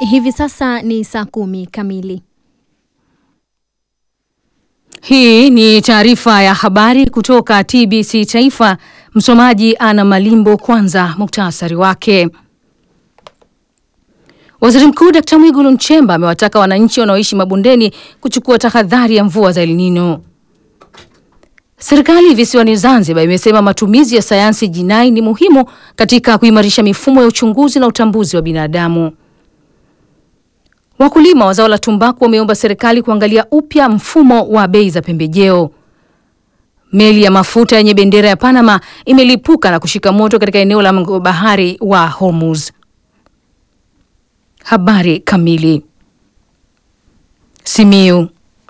Hivi sasa ni saa kumi kamili. Hii ni taarifa ya habari kutoka TBC Taifa. Msomaji Ana Malimbo. Kwanza muktasari wake. Waziri Mkuu Dkt. Mwigulu Nchemba amewataka wananchi wanaoishi mabondeni kuchukua tahadhari ya mvua za El Nino. Serikali visiwani Zanzibar imesema matumizi ya sayansi jinai ni muhimu katika kuimarisha mifumo ya uchunguzi na utambuzi wa binadamu. Wakulima wa zao la tumbaku wameomba serikali kuangalia upya mfumo wa bei za pembejeo. Meli ya mafuta yenye bendera ya Panama imelipuka na kushika moto katika eneo la bahari wa Hormuz. Habari kamili. Simiu.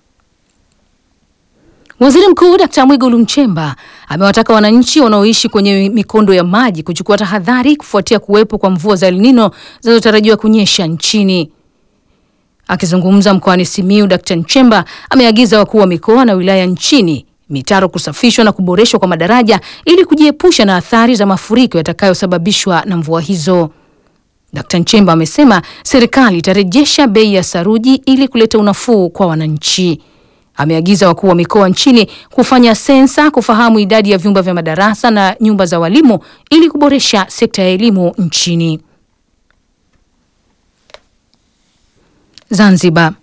Waziri Mkuu Dkt. Mwigulu Nchemba amewataka wananchi wanaoishi kwenye mikondo ya maji kuchukua tahadhari kufuatia kuwepo kwa mvua za El Nino zinazotarajiwa kunyesha nchini. Akizungumza mkoani Simiu, Dkt. Nchemba ameagiza wakuu wa mikoa na wilaya nchini mitaro kusafishwa na kuboreshwa kwa madaraja ili kujiepusha na athari za mafuriko yatakayosababishwa na mvua hizo. Dkt. Nchemba amesema serikali itarejesha bei ya saruji ili kuleta unafuu kwa wananchi. Ameagiza wakuu wa mikoa nchini kufanya sensa kufahamu idadi ya vyumba vya madarasa na nyumba za walimu ili kuboresha sekta ya elimu nchini. Zanzibar.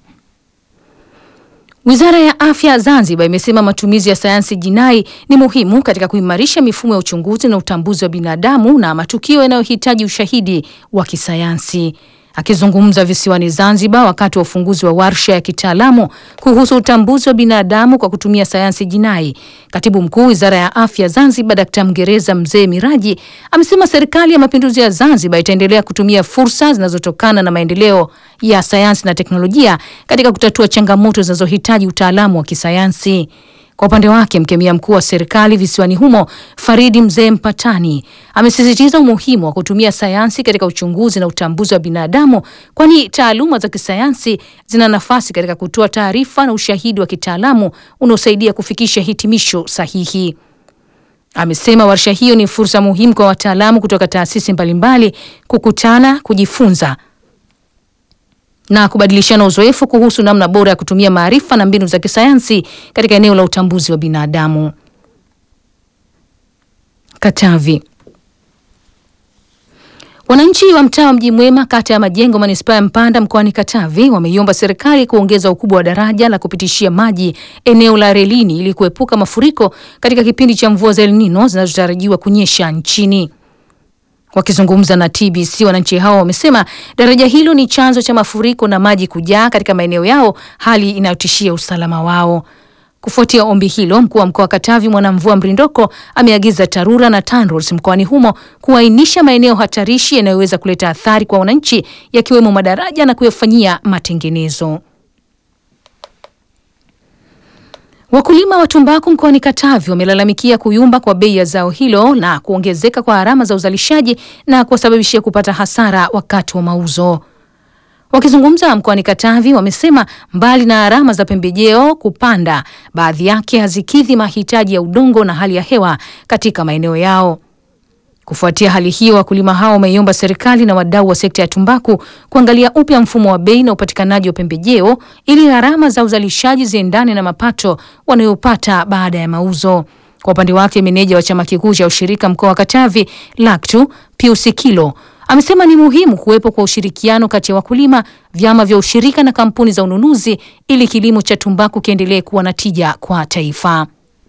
Wizara ya Afya Zanzibar imesema matumizi ya sayansi jinai ni muhimu katika kuimarisha mifumo ya uchunguzi na utambuzi wa binadamu na matukio yanayohitaji ushahidi wa kisayansi. Akizungumza visiwani Zanzibar wakati wa ufunguzi wa warsha ya kitaalamu kuhusu utambuzi wa binadamu kwa kutumia sayansi jinai, katibu mkuu Wizara ya Afya Zanzibar Dkt. Mgereza Mzee Miraji amesema Serikali ya Mapinduzi ya Zanzibar itaendelea kutumia fursa zinazotokana na maendeleo ya sayansi na teknolojia katika kutatua changamoto zinazohitaji utaalamu wa kisayansi. Kwa upande wake mkemia mkuu wa serikali visiwani humo Faridi Mzee Mpatani amesisitiza umuhimu wa kutumia sayansi katika uchunguzi na utambuzi wa binadamu, kwani taaluma za kisayansi zina nafasi katika kutoa taarifa na ushahidi wa kitaalamu unaosaidia kufikisha hitimisho sahihi. Amesema warsha hiyo ni fursa muhimu kwa wataalamu kutoka taasisi mbalimbali kukutana, kujifunza na kubadilishana uzoefu kuhusu namna bora ya kutumia maarifa na mbinu za kisayansi katika eneo la utambuzi wa binadamu. Katavi. Wananchi wa mtaa wa Mji Mwema kata ya Majengo manispaa ya Mpanda mkoani Katavi wameiomba serikali kuongeza ukubwa wa daraja la kupitishia maji eneo la relini ili kuepuka mafuriko katika kipindi cha mvua za El Nino zinazotarajiwa kunyesha nchini. Wakizungumza na TBC, wananchi hao wamesema daraja hilo ni chanzo cha mafuriko na maji kujaa katika maeneo yao, hali inayotishia usalama wao. Kufuatia ombi hilo, mkuu wa mkoa wa Katavi Mwanamvua Mrindoko ameagiza TARURA na TANROADS mkoani humo kuainisha maeneo hatarishi yanayoweza kuleta athari kwa wananchi, yakiwemo madaraja na kuyafanyia matengenezo. Wakulima wa tumbaku mkoani Katavi wamelalamikia kuyumba kwa bei ya zao hilo na kuongezeka kwa gharama za uzalishaji na kuwasababishia kupata hasara wakati wa mauzo. Wakizungumza mkoani Katavi, wamesema mbali na gharama za pembejeo kupanda, baadhi yake hazikidhi mahitaji ya udongo na hali ya hewa katika maeneo yao. Kufuatia hali hiyo, wakulima hao wameiomba serikali na wadau wa sekta ya tumbaku kuangalia upya mfumo wa bei na upatikanaji wa pembejeo ili gharama za uzalishaji ziendane na mapato wanayopata baada ya mauzo. Kwa upande wake, meneja wa chama kikuu cha ushirika mkoa wa Katavi LACTU Pius Kilo amesema ni muhimu kuwepo kwa ushirikiano kati ya wakulima, vyama vya ushirika na kampuni za ununuzi ili kilimo cha tumbaku kiendelee kuwa na tija kwa taifa.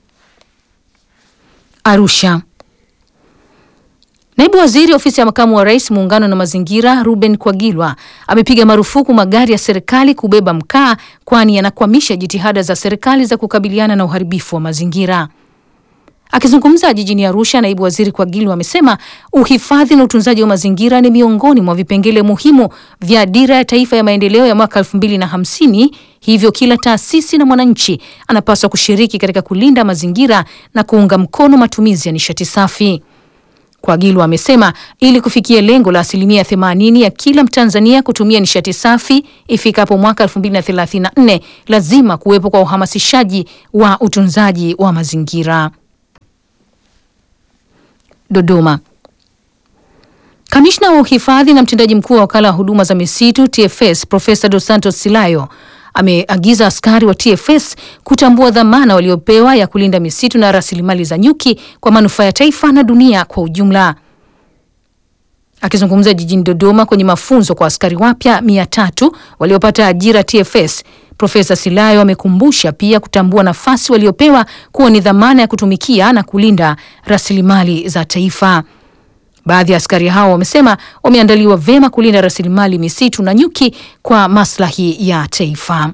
Arusha. Naibu Waziri Ofisi ya Makamu wa Rais Muungano na Mazingira Ruben Kwagilwa amepiga marufuku magari ya serikali kubeba mkaa kwani yanakwamisha jitihada za serikali za kukabiliana na uharibifu wa mazingira. Akizungumza jijini Arusha, naibu waziri Kwagilwa amesema uhifadhi na utunzaji wa mazingira ni miongoni mwa vipengele muhimu vya dira ya taifa ya maendeleo ya mwaka elfu mbili na hamsini. Hivyo kila taasisi na mwananchi anapaswa kushiriki katika kulinda mazingira na kuunga mkono matumizi ya nishati safi. Kwagilwa amesema ili kufikia lengo la asilimia 80 ya kila Mtanzania kutumia nishati safi ifikapo mwaka 2034 lazima kuwepo kwa uhamasishaji wa utunzaji wa mazingira. Dodoma. Kamishna wa uhifadhi na mtendaji mkuu wa wakala wa huduma za misitu TFS Profesa Dos Santos Silayo ameagiza askari wa TFS kutambua dhamana waliopewa ya kulinda misitu na rasilimali za nyuki kwa manufaa ya taifa na dunia kwa ujumla. Akizungumza jijini Dodoma kwenye mafunzo kwa askari wapya mia tatu waliopata ajira TFS, Profesa Silayo amekumbusha pia kutambua nafasi waliopewa kuwa ni dhamana ya kutumikia na kulinda rasilimali za taifa. Baadhi ya askari hao wamesema wameandaliwa vyema kulinda rasilimali misitu na nyuki kwa maslahi ya taifa.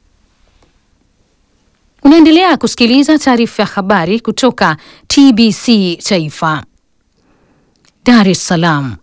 Unaendelea kusikiliza taarifa ya habari kutoka TBC Taifa. Dar es Salaam.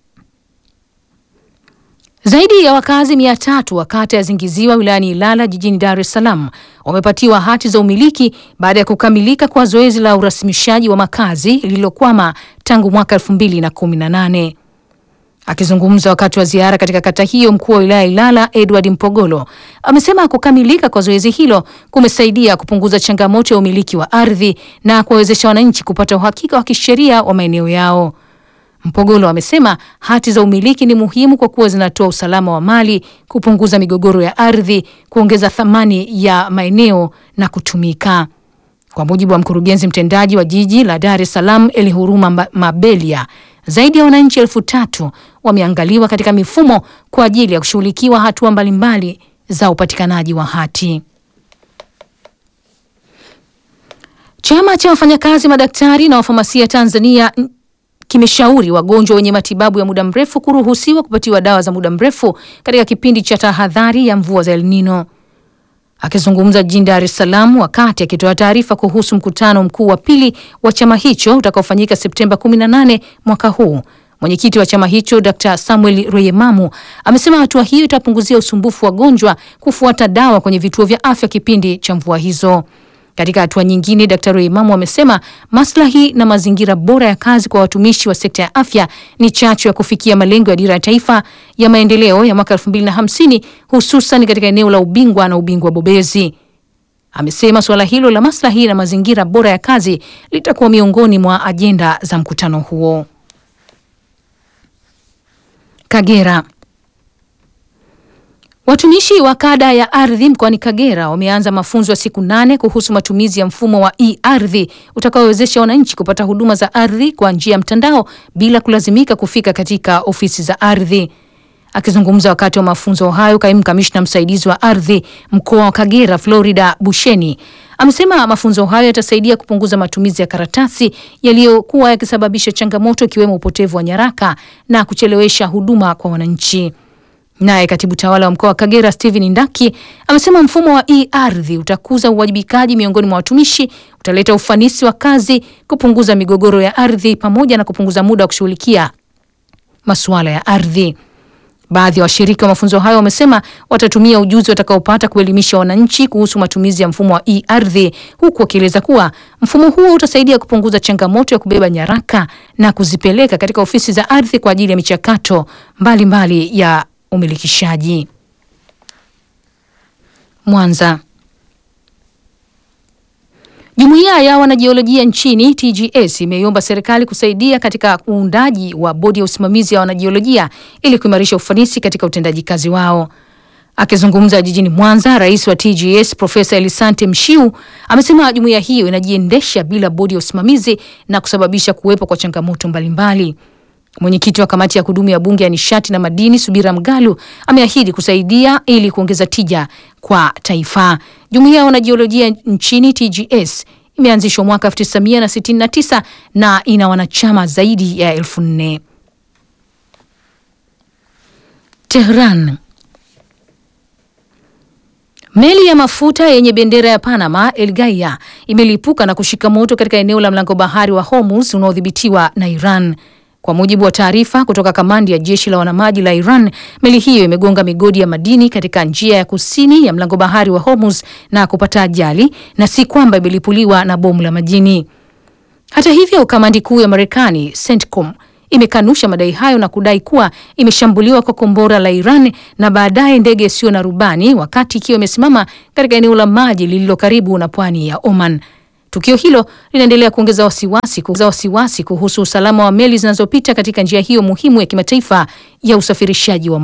Zaidi ya wakazi mia tatu wa kata ya Zingiziwa wilayani Ilala jijini Dar es Salaam wamepatiwa hati za umiliki baada ya kukamilika kwa zoezi la urasimishaji wa makazi lililokwama tangu mwaka 2018. Akizungumza wakati wa ziara katika kata hiyo, mkuu wa wilaya Ilala Edward Mpogolo amesema kukamilika kwa zoezi hilo kumesaidia kupunguza changamoto ya umiliki wa ardhi na kuwawezesha wananchi kupata uhakika wa kisheria wa maeneo yao. Mpogolo amesema hati za umiliki ni muhimu kwa kuwa zinatoa usalama wa mali, kupunguza migogoro ya ardhi, kuongeza thamani ya maeneo na kutumika. Kwa mujibu wa mkurugenzi mtendaji wa jiji la Dar es Salaam Elihuruma Mabelia, zaidi ya wananchi elfu tatu wameangaliwa katika mifumo kwa ajili ya kushughulikiwa hatua mbalimbali za upatikanaji wa hati. Chama cha wafanyakazi madaktari na wafamasia Tanzania kimeshauri wagonjwa wenye matibabu ya muda mrefu kuruhusiwa kupatiwa dawa za muda mrefu katika kipindi cha tahadhari ya mvua za El Nino. Akizungumza jijini Dar es Salaam wakati akitoa taarifa kuhusu mkutano mkuu wa pili wa chama hicho utakaofanyika Septemba 18 mwaka huu, mwenyekiti wa chama hicho Dr. Samuel Rweyemamu amesema hatua hiyo itapunguzia usumbufu wa wagonjwa kufuata dawa kwenye vituo vya afya kipindi cha mvua hizo. Katika hatua nyingine, Daktari Imamu amesema maslahi na mazingira bora ya kazi kwa watumishi wa sekta ya afya ni chachu ya kufikia malengo ya dira ya taifa ya maendeleo ya mwaka 2050 hususan katika eneo la ubingwa na ubingwa bobezi. Amesema suala hilo la maslahi na mazingira bora ya kazi litakuwa miongoni mwa ajenda za mkutano huo. Kagera. Watumishi wa kada ya ardhi mkoani Kagera wameanza mafunzo ya siku nane kuhusu matumizi ya mfumo wa e-ardhi utakaowezesha wananchi kupata huduma za ardhi kwa njia ya mtandao bila kulazimika kufika katika ofisi za ardhi. Akizungumza wakati wa mafunzo hayo, kaimu kamishna msaidizi wa ardhi mkoa wa Kagera Florida Busheni amesema mafunzo hayo yatasaidia kupunguza matumizi ya karatasi yaliyokuwa yakisababisha changamoto ikiwemo upotevu wa nyaraka na kuchelewesha huduma kwa wananchi. Naye katibu tawala wa mkoa wa Kagera Steven Ndaki amesema mfumo wa e-ardhi utakuza uwajibikaji miongoni mwa watumishi, utaleta ufanisi wa kazi, kupunguza migogoro ya ardhi pamoja na kupunguza muda wa kushughulikia masuala ya ardhi. Baadhi ya washiriki wa mafunzo hayo wamesema watatumia ujuzi watakaopata kuelimisha wananchi kuhusu matumizi ya mfumo wa e-ardhi, huku wakieleza kuwa mfumo huo utasaidia kupunguza changamoto ya kubeba nyaraka na kuzipeleka katika ofisi za ardhi kwa ajili ya michakato mbalimbali mbali ya umilikishaji. Mwanza. Jumuiya ya wanajiolojia nchini TGS imeiomba serikali kusaidia katika uundaji wa bodi ya usimamizi ya wanajiolojia ili kuimarisha ufanisi katika utendaji kazi wao. Akizungumza jijini Mwanza, rais wa TGS Profesa Elisante Mshiu amesema jumuiya hiyo inajiendesha bila bodi ya usimamizi na kusababisha kuwepo kwa changamoto mbalimbali. Mwenyekiti wa kamati ya kudumu ya bunge ya nishati na madini Subira Mgalu ameahidi kusaidia ili kuongeza tija kwa taifa. Jumuiya ya wanajiolojia nchini TGS imeanzishwa mwaka 1969 na ina wanachama zaidi ya elfu nne. Tehran. Meli ya mafuta yenye bendera ya Panama El Gaia imelipuka na kushika moto katika eneo la mlango bahari wa Hormuz unaodhibitiwa na Iran. Kwa mujibu wa taarifa kutoka kamandi ya jeshi la wanamaji la Iran, meli hiyo imegonga migodi ya madini katika njia ya kusini ya mlango bahari wa Hormuz na kupata ajali na si kwamba imelipuliwa na bomu la majini. Hata hivyo, kamandi kuu ya Marekani CENTCOM imekanusha madai hayo na kudai kuwa imeshambuliwa kwa kombora la Iran na baadaye ndege isiyo na rubani wakati ikiwa imesimama katika eneo la maji lililo karibu na pwani ya Oman. Tukio hilo linaendelea kuongeza wasiwasi kuongeza wasiwasi kuhusu usalama wa meli zinazopita katika njia hiyo muhimu ya kimataifa ya usafirishaji wa